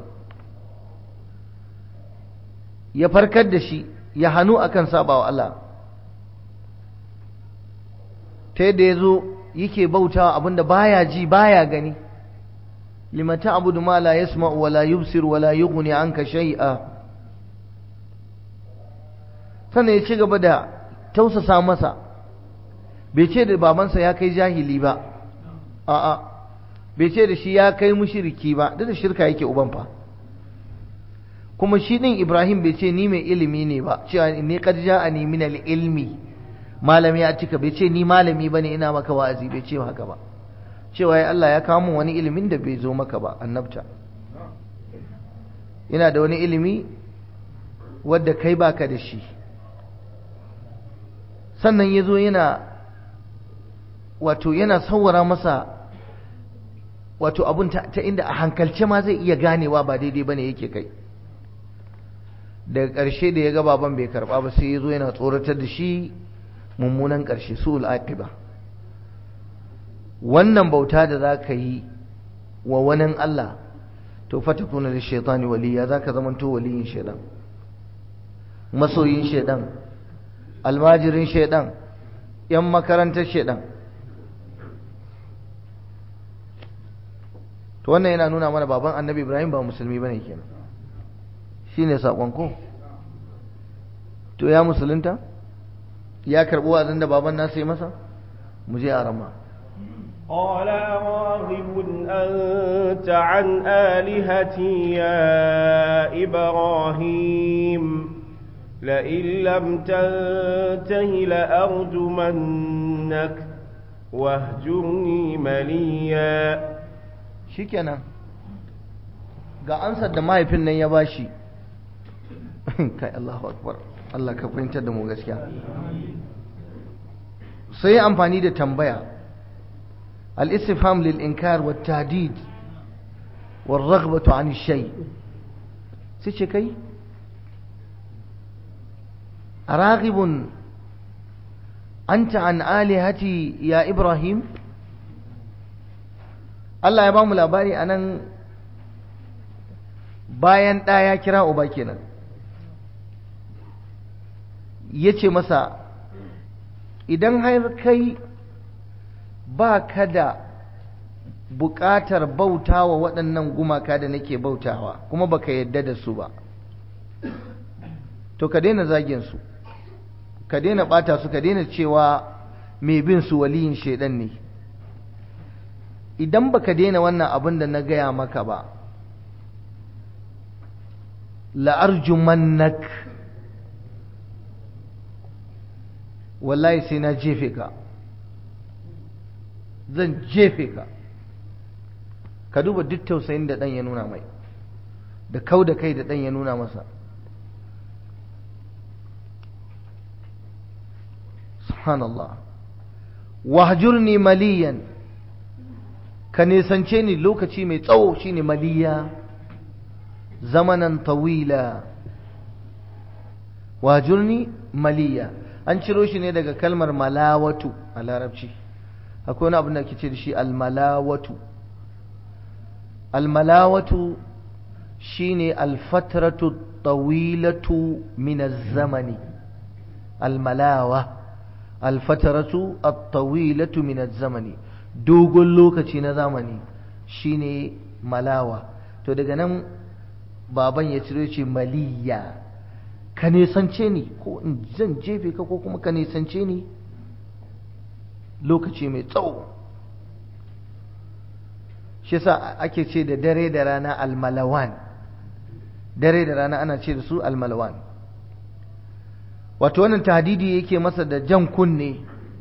ya farkar da shi ya hannu akan saba wa Allah ta yadda ya zo yake bautawa abinda baya ji baya gani limata abudu ma la yasma'u wa la yubsir wa la yughni anka shay'a sannan ya ci gaba da tausasa masa bai ce da babansa ya kai jahili ba a'a bai ce da shi ya kai mushriki ba duk da shirka yake uban fa kuma shi din Ibrahim bai ce ni mai ilimi ne ba cewa ne qad ja'ani min al-ilmi malami ya cika bai ce ni malami bane ina maka wa'azi bai ce haka ba cewa ya Allah ya kawo min wani ilimin da bai zo maka ba annabta ina da wani ilimi wadda kai baka da shi sannan ya zo yana wato yana sauwara masa wato abun ta, inda a hankalce ma zai iya ganewa ba daidai bane yake kai daga ƙarshe da ya ga baban bai karɓa ba sai ya zo yana tsoratar da shi mummunan ƙarshe su'ul aqiba wannan bauta da za ka yi wa wani Allah to fata kuna da shaitani waliya za ka zamanto waliyin shaidan masoyin shaidan almajirin shaidan yan makarantar shaidan to wannan yana nuna mana baban annabi ibrahim ba musulmi bane kenan shine sakon ko to ya musulunta ya karbi wazin da baban nasa yi masa mu je a rama
قال راغب أنت عن آلهتي يا إبراهيم لئن لم تنته لأرجمنك واهجرني مليا
shikenan ga ansar da mahaifin nan ya bashi kai Allahu akbar Allah ka fahimtar da mu gaskiya sai amfani da tambaya al-istifham lil inkar wa tahdid wa raghbatu an shay sai ce kai raghibun anta an alihati ya ibrahim Allah ya ba mu labari a nan bayan ɗa ya kira uba kenan ya ce masa idan har kai ba ka da buƙatar bautawa waɗannan gumaka da nake bautawa kuma baka yadda da su ba to ka daina zagin su ka daina ɓata su ka daina cewa mai bin su waliyin shaidan ne idan baka daina wannan abin da na gaya maka ba la'arjumannak wallahi sai na jefe ka zan jefe ka ka duba duk tausayin da ɗan ya nuna mai da kau da kai da ɗan ya nuna masa subhanallah wahjurni maliyan ka nisance ni lokaci mai tsawo shine maliya zamanan tawila wajurni maliya an ciro shi ne daga kalmar malawatu a larabci akwai wani abin da ke ce da shi almalawatu almalawatu shine alfatratu tawilatu min zamani almalawa alfatratu at-tawilatu min zamani dogon lokaci na zamani shine malawa to daga nan baban ya ciro ce maliya ka nisance ni ko in zan jefe ka ko kuma ka nisance ni lokaci mai tsawo shi yasa ake ce da dare da rana almalawan dare da rana ana ce da su almalawan wato wannan tahdidi yake masa da jan kunne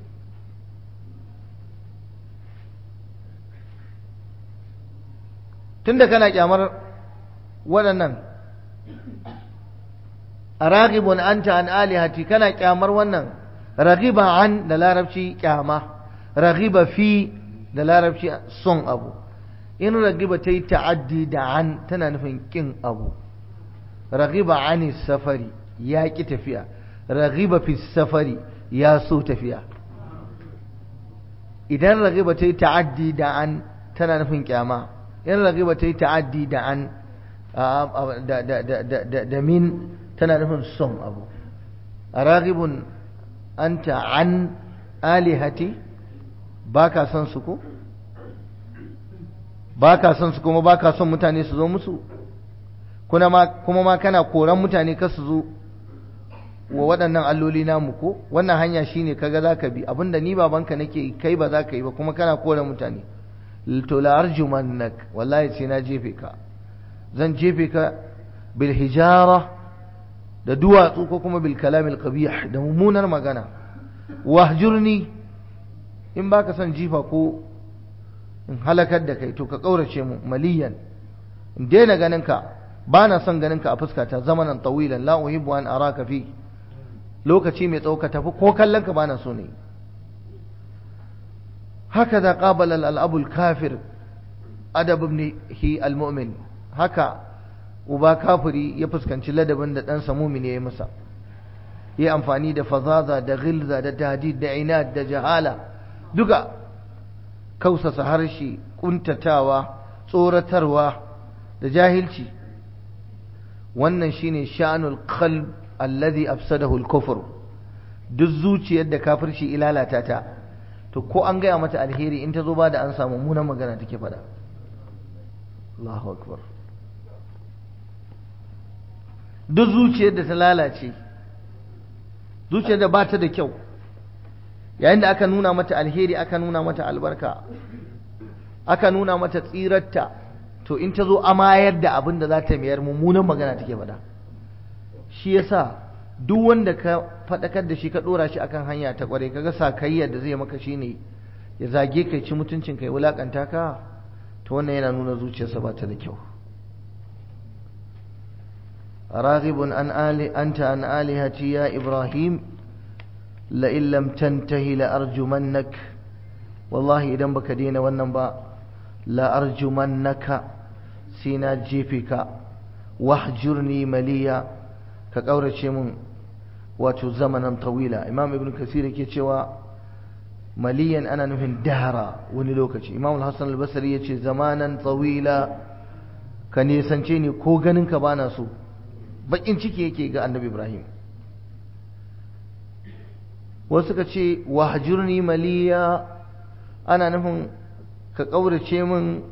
tunda kana kyamar waɗannan a ragibun anta an alihati kana kyamar wannan ragiba an da larabci kyama ragiba fi da larabci son abu in ragiba ta yi ta'addi da an tana nufin kin abu ragiba ani safari ya ki tafiya ragiba fi safari ya so tafiya idan ragiba ta yi ta'addi da an tana nufin kyama in ragiba ta yi ta'addi da an da min tana nufin son abu a ragibun anta an alihati ba ka son su ko ba ka son su kuma ba ka son mutane su zo musu kuma ma kana koran mutane ka su zo wa waɗannan alloli namu ko wannan hanya shine kaga za ka bi abinda ni babanka nake kai ba za ka yi ba kuma kana koran mutane to la arjumannak wallahi sai na jefe ka zan jefe ka bil hijara da duwatsu ko kuma bil kalamil qabih da mummunar magana wahjurni in baka son jifa ko in halakar da kai to ka kaurace mu maliyan in daina ganin ka bana son ganin ka a fuskata zamanan tawilan la uhibbu an araka fi lokaci mai tsawo ka tafi ko kallon ka bana so ne هكذا قابل الأب الكافر أدب ابنه المؤمن هكا uba kafiri ya fuskanci ladabin da ɗansa mumini ya yi masa ya amfani da fazaza da gilza da tahdid da inad da jahala duka kausasa harshe kuntatawa tsoratarwa da jahilci wannan shine sha'anul qalb alladhi afsadahu al-kufr duk zuciyar da kafirci ilalata ta to ko an gaya mata alheri in ta zo ba da an samu munan magana take faɗa Allahu akbar duk zuciyar da ta lalace zuciyar da ba ta da kyau yayin da aka nuna mata alheri aka nuna mata albarka aka nuna mata tsirarta to in ta zo amayar da abin da za ta mayar mummunan magana take faɗa shi yasa duk wanda ka faɗakar da shi ka ɗora shi akan hanya ta ƙware kaga sakayyar da zai maka shine ya zage kai ci mutuncin kai wulakanta ka to wannan yana nuna zuciyarsa ba ta da kyau راغب عن آل أنت عن آلهتي يا إبراهيم لئن لم تنتهي لأرجمنك والله إذا بك دين والنبا لأرجمنك سينا جيفك واحجرني مليا كقورة شمون واتو زمنا طويلا إمام ابن كثير كيتشوا مليا أنا نفن دهرا ونلوكش إمام الحسن البصري يتشي زمانا طويلا كان يسنشيني كوغنن كبانا سو bakin ciki yake ga annabi ibrahim wasu suka ce wahjurni maliya ana nufin ka ƙaurace min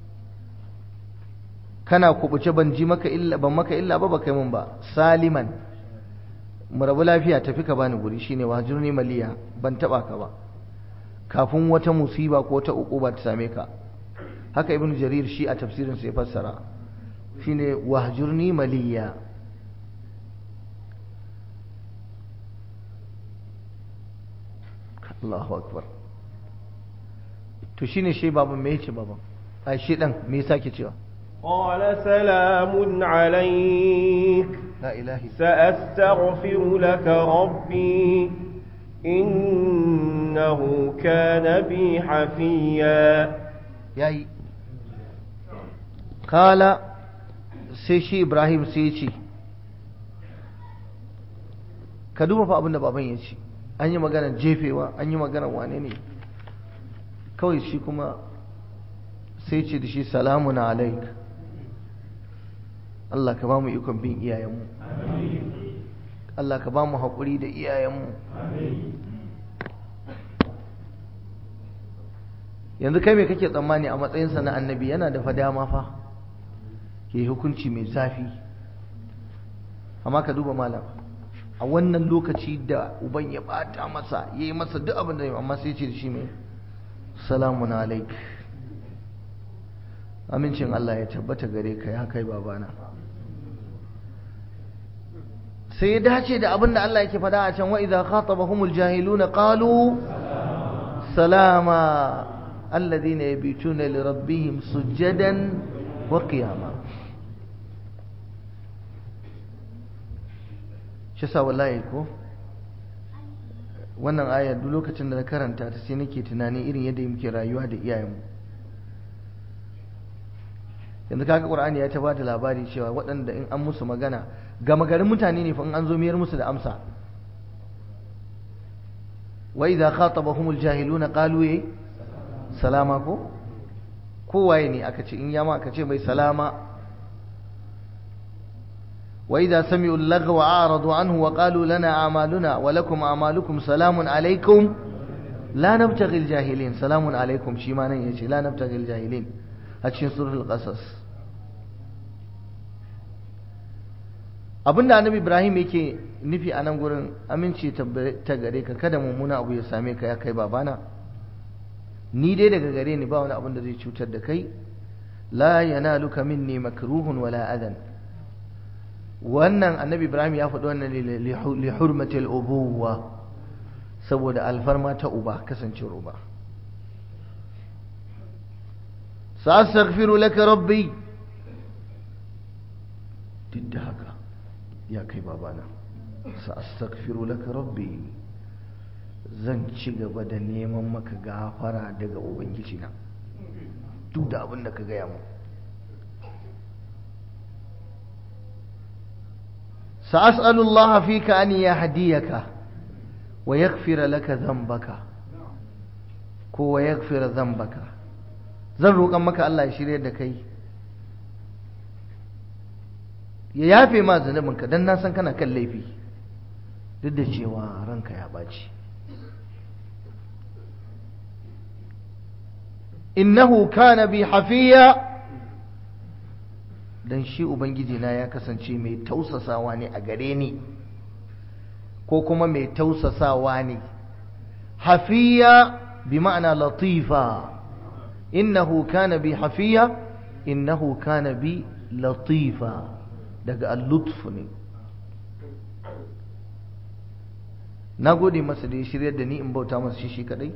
kana kubuce ban ji maka illa ban maka illa ba baka min ba saliman mu rabu lafiya tafi ka bani guri shine wahjurni maliya ban taba ka ba kafin wata musiba ko ta uquba ta same ka haka ibnu jarir shi a tafsirin sa ya fassara shine wahjurni maliya Allahu akbar to shine shi baban me yace baban ai shi dan me yasa ke cewa
qala salamun alayk
la ilahi
sa'astaghfiru laka rabbi innahu kana bi hafiya
yayi kala sai shi Ibrahim sai ya ce ka duba fa abin da baban ya ce an yi maganar jefewa an yi maganar wane ne kawai shi kuma sai ce da shi salamun alaik Allah ka ba mu ikon bin iyayenmu Allah ka ba mu haƙuri da iyayenmu yanzu kai me kake tsammani a matsayinsa na annabi yana da fadama fa ke hukunci mai zafi amma ka duba malam a wannan lokaci da uban ya bata masa ya yi masa duk abin da ya amma sai ce da shi mai salamun alaik amincin Allah ya tabbata gare ka ya kai babana sai ya dace da abin da Allah yake faɗa a can wa idza khatabahumul jahiluna qalu salama alladhina yabituna li rabbihim sujadan wa qiyama shi sa wallahi ko wannan ayar duk lokacin da na karanta ta sai nake tunani irin yadda muke rayuwa da iyayenmu yanzu kaga qur'ani ya ta ba da labari cewa waɗanda in an musu magana gama garin mutane ne fa in an zo miyar musu da amsa wa idza khatabahumul jahiluna qalu ya salama ko kowaye ne aka ce in yama aka ce mai salama wa idza sami'u al-laghwa a'radu anhu wa qalu lana a'maluna wa lakum a'malukum salamun alaykum la nabtaghi al-jahilin salamun alaykum shi ma nan yace la nabtaghi al-jahilin a cikin suratul qasas abinda annabi ibrahim yake nufi a nan gurin aminci ta gare ka kada mummuna abu ya same ka ya kai babana ni dai daga gare ni ba wani abin da zai cutar da kai la yanaluka minni makruhun wala adan wannan annabi ibrahim ya faɗi wannan li hurmati al-ubuwa saboda alfarma ta uba kasancewar uba sa'astaghfiru laka rabbi duk da haka ya kai babana sa'astaghfiru laka rabbi zan ci gaba da neman maka gafara daga ubangiji na duk da abin da ka gaya mu sa'as'alu Allah fika an yahdiyaka wa yaghfira laka dhanbaka ko wa yaghfira dhanbaka zan roƙan maka Allah ya shirye da kai ya yafe ma zunubinka don na san kana kan laifi duk da cewa ranka ya ɓaci innahu kana bi hafiya dan shi ubangiji na ya kasance mai tausasawa ne a gare ni ko kuma mai tausasawa ne hafiya bi ma'ana latifa innahu kana bi hafiya innahu kana bi latifa daga al-lutf ne na gode masa da ya shirya da ni in bauta masa shi shi kadai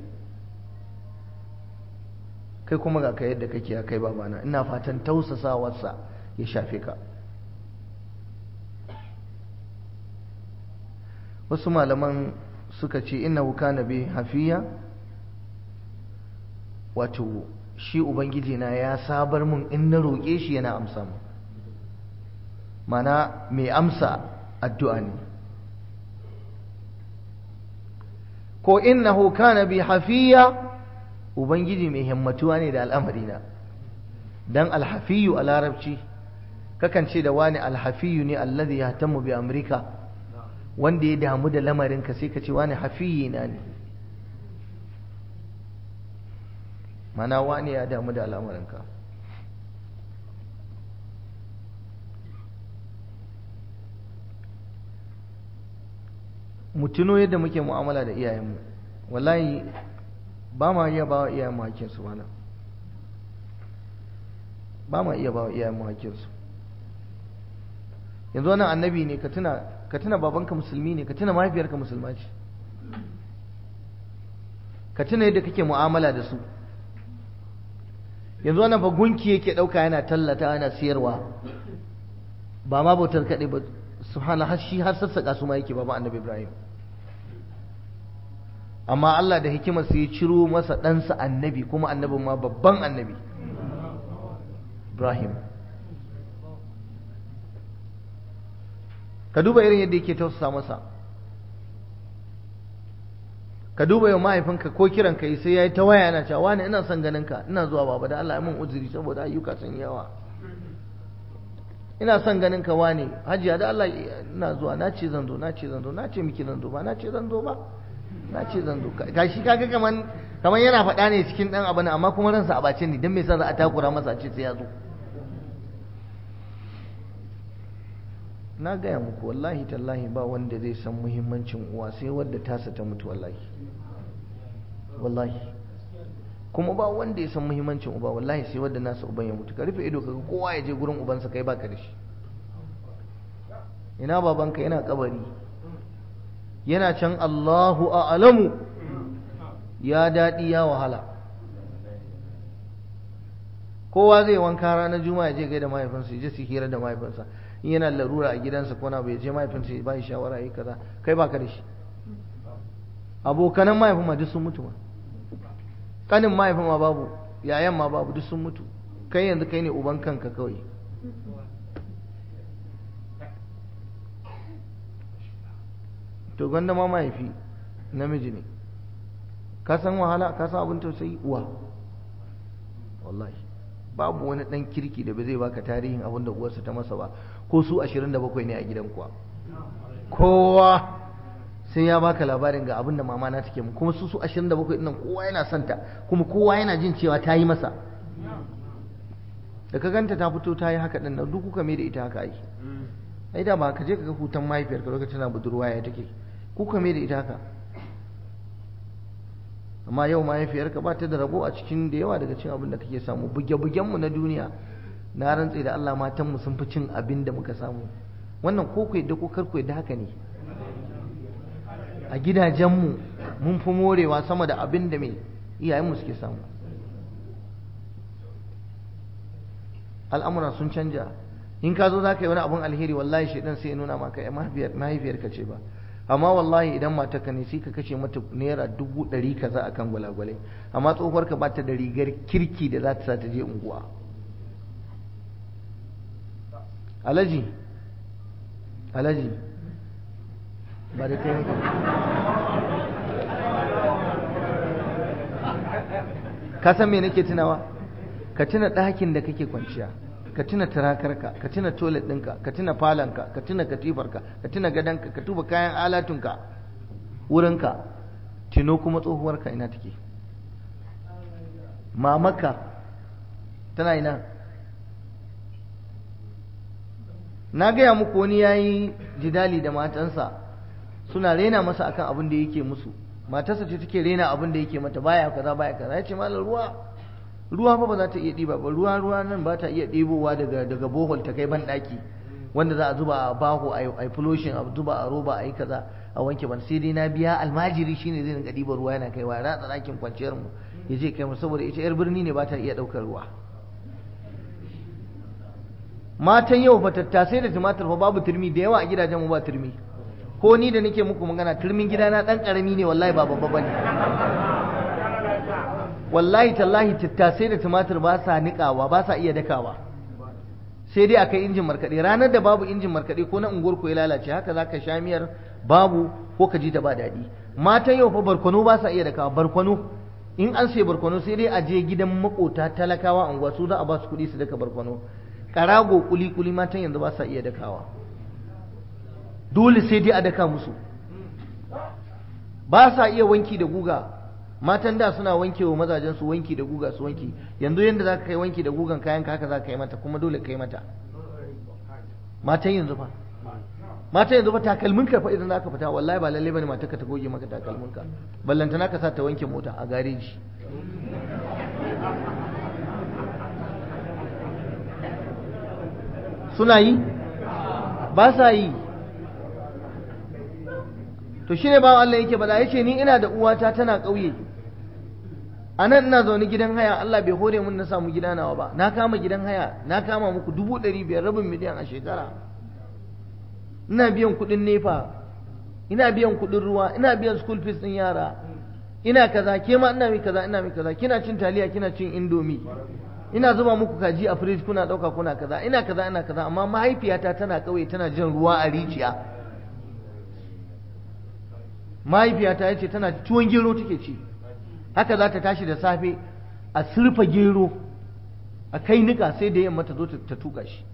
kai kuma ga ka yadda kake kai babana ina fatan tausasawarsa ya shafe ka wasu malaman suka ce innahu kana bi hafiya wato shi ubangiji na ya sabar mun in na roƙe shi yana amsa mu mana mai amsa addu'a ne ko innahu kana bi hafiya ubangiji mai himmatuwa ne da al'amarina dan alhafiyu a larabci kakan ce da wani alhafiyu ne alladhi yahtamu bi amrika wanda ya damu da lamarinka sai ka ce wani hafiyi na ne mana wani ya damu da al'amarinka mu tuno yadda muke mu'amala da iyayenmu wallahi ba ma iya ba wa iyayenmu hakkinsu mana ba ma iya ba wa iyayenmu hakkinsu yanzu wannan annabi ne ka tuna ka tuna babanka musulmi ne ka tuna mahaifiyarka musulma ce ka tuna yadda kake mu'amala da su yanzu wannan ba gunki yake ɗauka yana tallata yana siyarwa ba ma bautar kaɗai ba subhana har shi har sassaƙa su ma yake ba annabi ibrahim amma Allah da hikimar ya ciro masa ɗansa annabi kuma annabin ma babban annabi ibrahim ka duba irin yadda yake tausasa masa ka duba yau mahaifinka ko kiran ka yi sai ya yi ta waya yana cewa wani ina son ganin ka ina zuwa baba da Allah ya min uzuri saboda ayyuka sun yawa ina son ganin ka wani hajiya da Allah ina zuwa na ce zan zo na ce zan zo na ce miki zan zo ba na ce zan zo ba na ce zan zo gashi kaga kaman kaman yana faɗa ne cikin dan abu amma kuma ransa a bace ne dan me yasa za a takura masa a ce sai ya zo na gaya muku wallahi tallahi ba wanda zai san muhimmancin uwa sai wadda tasa ta mutu wallahi wallahi kuma ba wanda ya san muhimmancin uba wallahi sai wadda nasa uban ya mutu ka rufe ido kaga kowa ya je gurin ubansa kai baka da shi ina babanka yana kabari yana can Allahu a'lamu ya daɗi ya wahala kowa zai wanka ranar juma'a je gaida mahaifinsa ya je su hira da mahaifinsa in yana larura a gidansa ko na bai je mahaifinsa ya bai shawara yi kaza kai baka da shi abokanan mahaifin ma duk sun mutu ma kanin mahaifin ma babu yayan ma babu duk sun mutu kai yanzu kai ne uban kanka kawai to gwanda ma mahaifi namiji ne ka san wahala ka san abin tausayi uwa wallahi babu wani dan kirki da ba zai baka tarihin abin da uwarsa ta masa ba ko su 27 ne a gidan kuwa kowa sai ya baka labarin ga abin da mama na take mu kuma su su 27 din nan kowa yana son ta kuma kowa yana jin cewa ta yi masa da ka ganta ta fito ta yi haka din nan duk kuka mai da ita haka ai ai da ba ka je ka ga hutan mahaifiyarka lokacin na budurwa ya take kuka mai da ita haka amma yau mahaifiyarka ba ta da rabo a cikin da yawa daga cin abin da kake samu buge-bugenmu na duniya na rantse da Allah matanmu sun fi cin abin da muka samu wannan ko ku yadda ko kar ku yadda haka ne a gidajenmu mun fi morewa sama da abin da mai iyayenmu suke samu al'amura sun canja in ka zo za ka yi wani abin alheri wallahi shaidan sai ya nuna maka ya mahaifiyarka ce ba amma wallahi idan matarka ne sai ka kashe mata naira dubu ɗari kaza a kan gwalagwalai amma tsohuwarka ba ta da rigar kirki da za ta sa ta je unguwa alaji alaji ba da kai ka san me nake tunawa ka tuna ɗakin da kake kwanciya ka tuna turakarka ka tuna toilet ɗinka ka tuna falonka ka tuna katifarka ka tuna gadonka ka tuba kayan alatunka wurinka tino kuma tsohuwarka ina take mamaka tana ina na gaya muku wani ya yi jidali da matansa suna rena masa akan abin da yake musu matarsa ce take rena abin da yake mata baya kaza baya kaza ya ce malar ruwa ruwa fa ba za ta iya ɗiba ba ruwa ruwa nan ba ta iya ɗebowa daga daga bohol ta kai ban ɗaki wanda za a zuba a baho a yi fuloshin a zuba a roba a yi kaza a wanke ban sai dai na biya almajiri shine zai rinka ɗiba ruwa yana kaiwa ratsa ɗakin kwanciyar mu ya je kai mu saboda ita yar birni ne ba ta iya ɗaukar ruwa matan yau fa tattasai da tumatir fa babu turmi da yawa a gidajen mu ba turmi ko ni da nake muku magana turmin gidana dan karami ne wallahi ba babba bane wallahi tallahi tattasai da tumatir ba sa niƙawa ba sa iya dakawa sai dai akai injin markaɗe ranar da babu injin markaɗe ko na unguwar ko ya lalace haka za ka sha miyar babu ko ka ji ta ba daɗi matan yau fa barkwano ba sa iya dakawa barkwano in an sai barkwano sai dai a je gidan makota talakawa unguwa su za a ba su kuɗi su daka barkwano karago kuli kuli matan yanzu ba sa iya dakawa dole sai dai a daka musu ba sa iya wanki da guga matan da suna wanke wa mazajen su wanki da guga su wanki yanzu yanda za ka kai wanki da gugan kayan ka haka za ka yi mata kuma dole ka yi mata matan yanzu fa matan yanzu fa takalmin ka fa idan za ka fita wallahi ba lalle bane matar ka ta goge maka takalmin ka ballanta naka sa ta wanke mota a gareji suna yi ba sa yi to shi ne bawan Allah yake bada ya ce ni ina da uwata tana ƙauye a nan ina zaune gidan haya Allah bai hore mun na samu gida nawa ba na kama gidan haya na kama muku dubu ɗari biyar rabin miliyan a shekara ina biyan kuɗin nefa ina biyan kuɗin ruwa ina biyan school fees ɗin yara ina kaza ke ma ina mi kaza ina mi kaza kina cin taliya kina cin indomi ina zuba muku kaji a fridge kuna ɗauka kuna kaza ina kaza ina kaza amma mahaifiyata tana ƙauye tana jin ruwa a rijiya mahaifiyata ya ce tana tuwon gero take ci haka za ta tashi da safe a surfa gero a kai nika sai da yamma ta zo ta tuka shi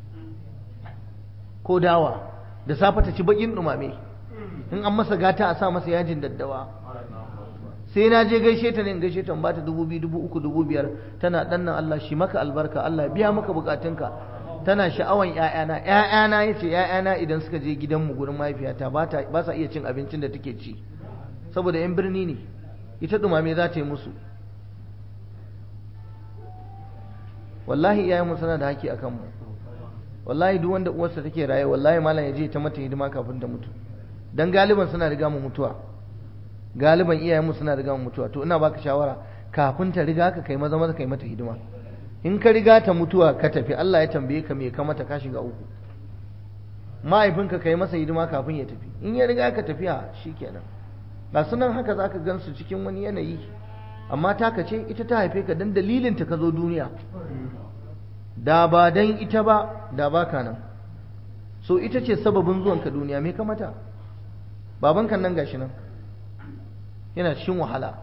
ko dawa da safe ta ci bakin dumame in an masa gata a sa masa yajin daddawa sai na je gaishe ta ne in gaishe ta ba ta dubu biyu dubu uku dubu biyar tana dannan Allah shi maka albarka Allah biya maka bukatunka tana sha'awan ‘ya'yana ‘ya'yana ya ce ‘ya'yana idan suka je gidanmu gurin mahaifiyata ba sa iya cin abincin da take ci saboda ‘yan birni ne ita dumame za ta yi musu wallahi iyayenmu suna da haƙƙi a kanmu wallahi duk wanda uwarsa take raye wallahi malam ya je ta mata hidima kafin ta mutu dan galiban suna riga mu mutuwa galiban iyayenmu suna riga mu mutuwa to ina baka shawara kafin ta riga ka kai maza maza kai mata hidima in ka riga ta mutuwa ka tafi Allah ya tambaye ka me ka mata ka shiga uku mahaifinka kai masa hidima kafin ya tafi in ya riga ka tafiya shikenan ga sunan haka zaka gansu cikin wani yanayi amma taka ce ita ta haife ka dan dalilin ta ka zo duniya da ba dan ita ba da baka nan so ita ce sababin zuwan ka duniya me ka mata babanka nan gashi nan yana cikin wahala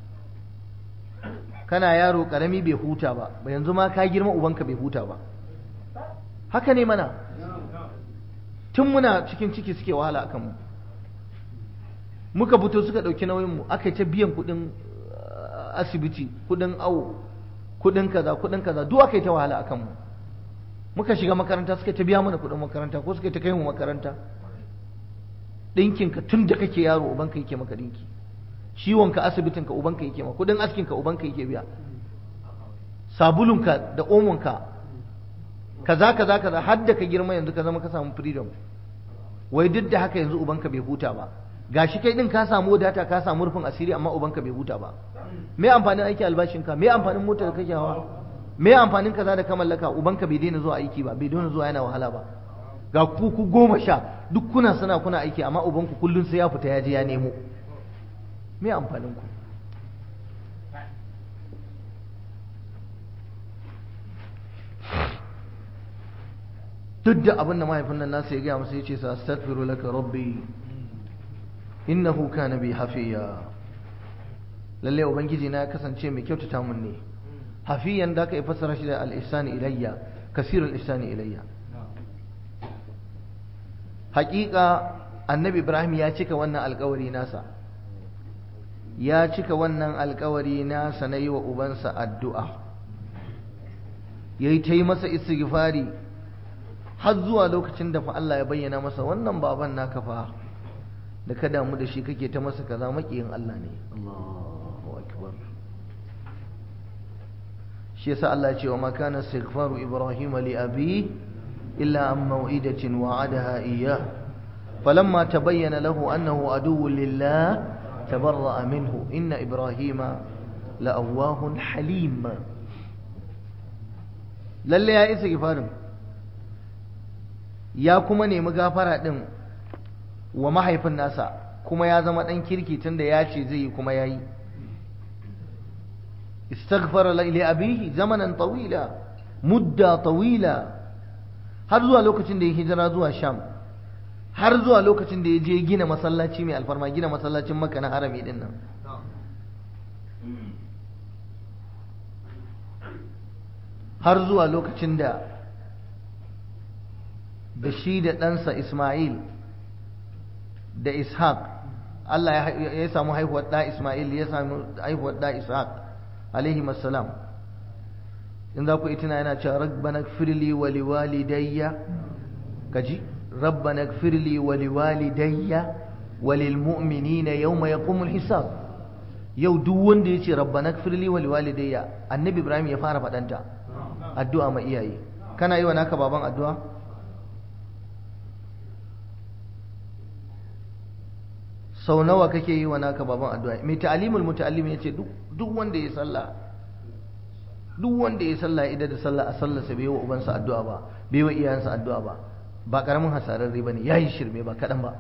kana yaro karami bai huta ba yanzu ma ka girma ubanka bai huta ba haka ne mana tun muna cikin ciki suke wahala akan mu muka fito suka ɗauki nauyinmu aka yi ta biyan kuɗin asibiti kuɗin awo kuɗin kaza kuɗin kaza duk aka yi ta wahala akan mu muka shiga makaranta suka ta biya mana kuɗin makaranta ko suka ta kai mu makaranta ɗinkinka tun da kake yaro ubanka yake maka ɗinki ciwonka asibitinka ubanka yake maka kuɗin askinka ubanka yake biya sabulunka da omonka kaza kaza kaza har da ka girma yanzu ka zama ka samu freedom wai duk da haka yanzu ubanka bai huta ba gashi kai din ka samu wadata ka samu rufin asiri amma ubanka bai huta ba me amfanin aiki albashinka me amfanin motar da kake hawa me amfanin kaza da ka mallaka ubanka bai daina zuwa aiki ba bai daina zuwa yana wahala ba ga ku ku goma sha duk kuna sana kuna aiki amma ubanku kullun sai ya fita ya je ya nemo me amfanin ku duk da abin da mahaifin nan nasa ya gaya masa ya ce sa astaghfiru laka rabbi innahu kana bi hafiya lalle ubangiji na ya kasance mai kyautata mun ne hafiyan da aka yi fassara shi da al-ihsani ilayya kasirul ihsani ilayya haƙiƙa annabi ibrahim ya cika wannan alƙawari nasa ya cika wannan alƙawari nasa na yi wa ubansa addu'a ya yi ta yi masa istighfari har zuwa lokacin da fa Allah ya bayyana masa wannan baban naka fa da ka damu da shi kake ta masa kaza makiyin Allah ne Allahu akbar shi yasa Allah ya ce wa makana istighfaru ibrahim li abi illa an maw'idatin wa'adaha iyyah falamma tabayyana lahu annahu aduwwun lillah tabarra'a minhu inna ibrahima la'awwahun halim lalle ya isa gifarin ya kuma nemi gafara din wa mahaifin nasa kuma ya zama ɗan kirki tunda ya ce zai yi kuma ya yi istaghfara li abihi zamanan tawila mudda tawila har zuwa lokacin da ya hijira zuwa sham har zuwa lokacin da ya je gina masallaci mai alfarma gina masallacin maka na harami din nan har zuwa lokacin da da shi da ɗansa ismail da ishaq Allah ya samu haihuwar ɗa ismail ya samu haihuwar ɗa ishaq alaihi masalam in za ku itina yana cewa rabbana firli wa liwalidayya kaji rabbana firli wa liwalidayya wa lilmu'minina yawma yaqumul hisab yau duk wanda ya ce rabbana firli wa liwalidayya annabi ibrahim ya fara faɗanta addu'a ma iyaye kana yi wa naka baban addu'a sau nawa kake yi wa naka baban addu'a mai ta'alimul muta'allim yace duk duk wanda ya sallah duk wanda ya sallah idan da sallah a sallarsa bai wa ubansa addu'a ba bai wa iyayensa addu'a ba ba karamin hasarar riba ne yayi shirme ba kadan ba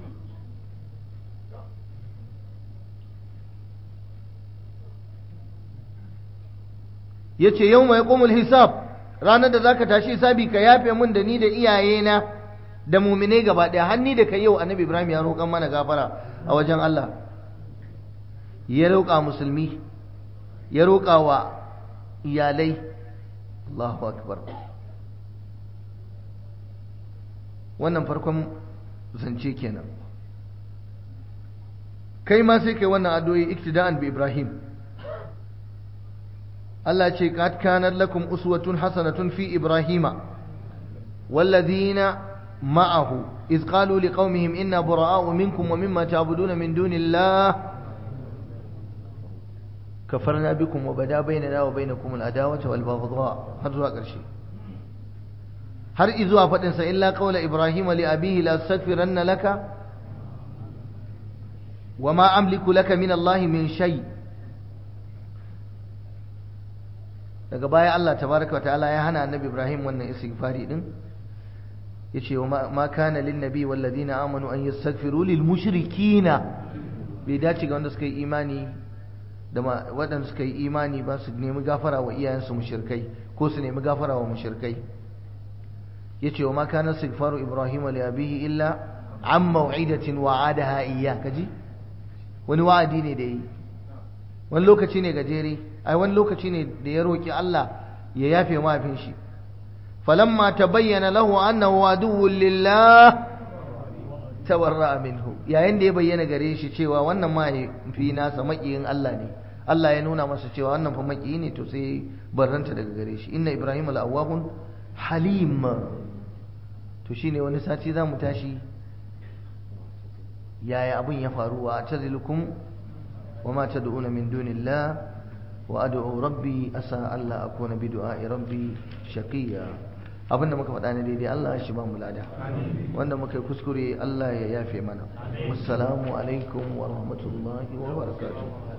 yace yawma yaqumul hisab ranar da zaka tashi hisabi ka yafe mun da ni da iyayena da muminai gaba ɗaya hanni da kai yau annabi ibrahim ya roƙan mana gafara a wajen allah ya roƙa musulmi ya roƙa wa iyalai allahu akbar wannan farkon zance kenan kai ma sai kai wannan addu'o'i iktida'an bi ibrahim Allah ce qad kanat lakum uswatun hasanatun fi ibrahima والذين معه إذ قالوا لقومهم إنا براء منكم ومما تعبدون من دون الله كفرنا بكم وبدا بيننا وبينكم العداوة والبغضاء هذا قرشي har izuwa faɗinsa illa qawla ibrahim li abihi la astaghfiranna laka wa ma amliku laka min Allah min shay daga baya Allah tabaraka wa ta'ala ya hana annabi Ibrahim wannan istighfari din yace wa ma kana lin nabi wal ladina amanu an yastaghfiru lil mushrikina bai dace ga wanda suka yi imani da waɗanda suka yi imani ba su nemi gafara wa iyayensu mushrikai ko su nemi gafara wa mushrikai yace wa ma kana istighfaru ibrahim li abihi illa an maw'idatin wa'adaha iyyah kaji wani wa'adi ne da yi wani lokaci ne gajere ai wani lokaci ne da ya roki Allah ya yafe mafin shi falamma tabayyana lahu annahu aduwwun lillah tawarra minhu yayin da ya bayyana gare shi cewa wannan mahaifi nasa makiyin Allah ne Allah ya nuna masa cewa wannan fa makiyi ne to sai barranta daga gare shi inna ibrahim al-awwahun halim to shine wani sati zamu tashi yaya abun ya faru wa tazilukum wa ma tad'una min dunillah wa ad'u rabbi asa alla akuna bi du'a'i rabbi shaqiya abinda muka faɗa ne daidai Allah ya shi ba mu lada wanda muka yi kuskure Allah ya yafe mana wassalamu alaikum wa rahmatullahi wa barakatuh